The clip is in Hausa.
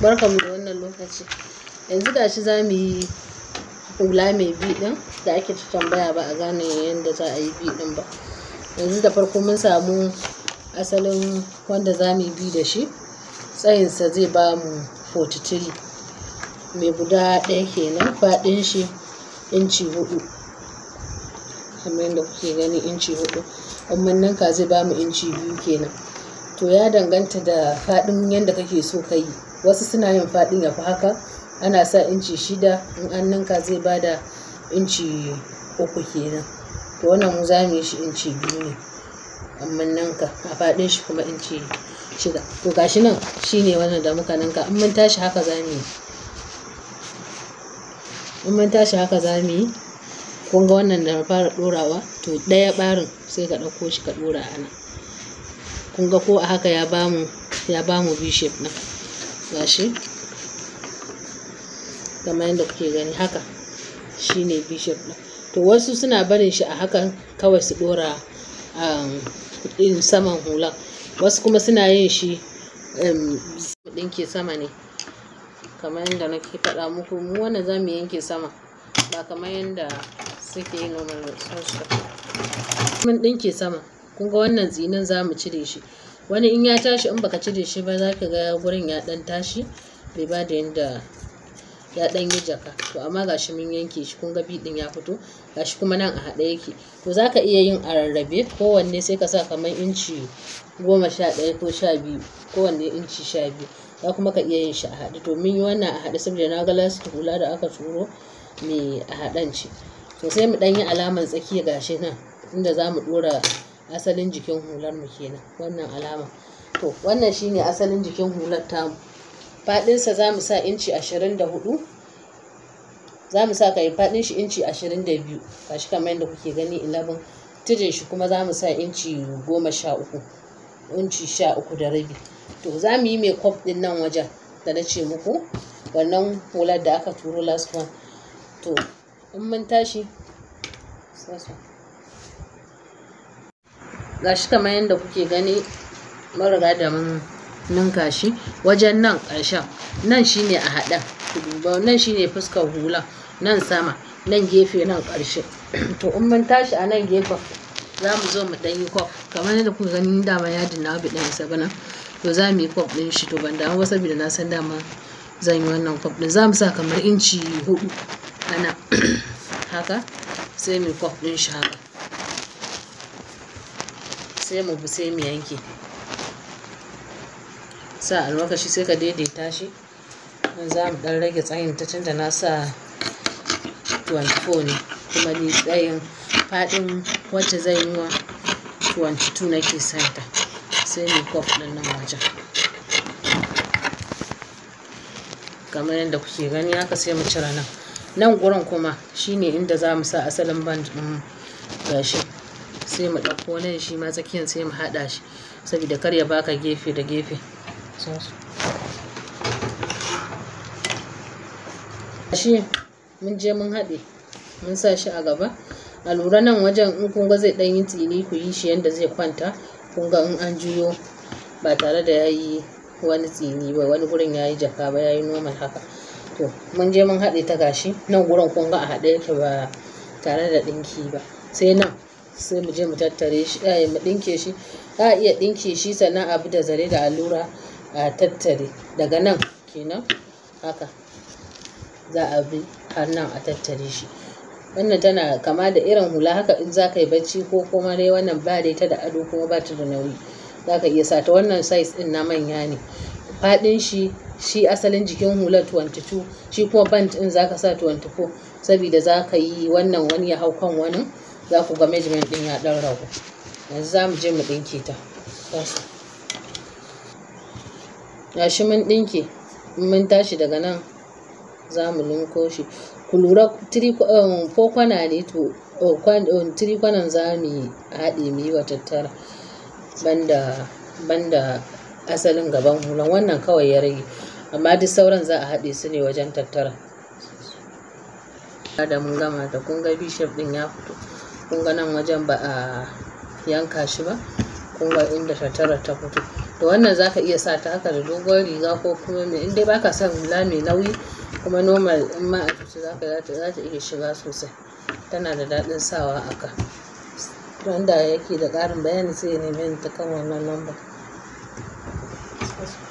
barkanmu da wannan lokaci yanzu gashi za mu yi hula mai bi ɗin da ake ta tambaya ba a gane yadda za a yi bi ɗin ba yanzu da farko mun samu asalin wanda za mu yi bi da shi tsayinsa zai ba mu 43 mai guda ɗaya kenan faɗin shi inci hudu kamar yadda kuke gani inci hudu in ninka zai ba mu inci biyu kenan to ya danganta da faɗin yadda kake so ka yi wasu suna yin faɗin ya fi haka ana sa inci shida in an ninka zai ba da inci uku kenan to wannan mu za mu yi shi inci biyu ne amma ninka a faɗin shi kuma inci shida to gashi nan shine wannan da muka ninka in mun tashi haka za mu yi in mun tashi haka za mu yi kun ga wannan da fara ɗorawa to ɗaya ɓarin sai ka ɗauko shi ka ɗora a nan kun ga ko a haka ya bamu ya bamu b shape nan gashi kamar yadda kuke gani haka shine b shape ɗin to wasu suna barin shi a hakan kawai su ɗora um, saman hulan wasu kuma suna yin shi um, ɗinke sama ne kamar yadda nake faɗa muku mu wannan za mu yanke sama ba kamar yadda suke yi normal mun ɗinke sama kun ga wannan tsinin za mu cire shi wani in ya tashi in baka cire shi ba za ka ga gurin ya ɗan tashi bai ba da yadda ya ɗan yi jaka to amma gashi mun yanke shi kun ga ɗin ya fito gashi kuma nan a haɗe yake to za ka iya yin a rarrabe kowanne sai ka sa kamar inci goma sha ɗaya ko sha biyu kowanne inci sha biyu za kuma ka iya yin shi a haɗe to mun yi wannan a haɗe saboda na ga lastik hula da aka turo mai a haɗan ce to sai mu ɗan yi alaman tsakiya gashi nan inda za mu ɗora asalin jikin hular mu kenan wannan alama to wannan shine asalin jikin hular tamu faɗinsa za mu sa inci ashirin da hudu za mu sa kai faɗin shi inci ashirin da biyu gashi kamar yadda kuke gani 11 tijin shi kuma za mu sa inci goma sha uku inci sha uku da rabi to za mu yi mai kwaf ɗin nan wajen da na ce muku wannan hular da aka turo last one to in mun tashi gashi kamar yadda kuke gani mun riga da mun ninka shi wajen nan ƙarshen nan shine a haɗa nan shine fuskar hula nan sama nan gefe nan ƙarshe to in mun tashi a nan gefen za mu zo mu ɗan yi kwaf kamar yadda kuka gani dama yadin na bi ɗan isa bana to za mu yi kwaf ɗin shi to ban damu ba saboda na san dama zan yi wannan kwaf ɗin za mu sa kamar inci hudu ana haka sai mu kwaf ɗin shi haka sai mu bi sai mu yanke sa almakashi sai ka daidaita shi nan za mu ɗan rage tsayin ta tunda na sa 24 ne kuma ni tsayin faɗin wacce zan yi wa 22 nake santa sai mu kwaf ɗin nan wajen kamar yadda kuke gani haka sai mu cire nan nan gurin kuma shine inda za mu sa asalin band ɗin gashi sai mu ɗauko nan shi ma tsakiyar sai mu haɗa shi saboda kar ya baka gefe da gefe shi mun je mun haɗe mun sa shi a gaba a lura nan wajen in kun ga zai ɗan yi tsini ku yi shi yadda zai kwanta kun ga in an juyo ba tare da ya yi wani tsini ba wani gurin ya yi jaka ba ya yi normal haka to mun je mun haɗe ta gashi nan gurin kun ga a haɗe yake ba tare da ɗinki ba sai nan sai mu je mu tattare shi eh mu ɗinke shi za a iya ɗinke shi sannan abu da zare da allura a tattare daga nan kenan haka za a bi har nan a tattare shi wannan tana kama da irin hula haka in za ka yi bacci ko kuma dai wannan ba dai ta da ado kuma ba ta da nauyi za ka iya sa ta wannan size ɗin na manya ne faɗin shi shi asalin jikin hular 22 shi kuma band ɗin za ka sa 24 saboda za ka yi wannan wani ya hau kan wani za ku ga measurement ɗin ya ɗan ragu yanzu za mu je mu ɗinke ta gashi mun ɗinke mun tashi daga nan za mu linko shi ku lura ko kwana ne to tiri kwanan za mu haɗe mu yi wa tattara banda banda asalin gaban hulan wannan kawai ya rage amma duk sauran za a haɗe su ne wajen tattara da mun gama da kun ga bishop ɗin ya fito kun ga nan wajen ba a yanka shi ba kun ga inda tattara ta fito to wannan za ka iya sa ta haka da dogon riga ko kuma mai in dai baka son hula mai nauyi kuma normal in ma a zuci za ka za ta iya shiga sosai tana da daɗin sawa a ka wanda yake da ƙarin bayani sai ya neme ni ta kan wannan lamba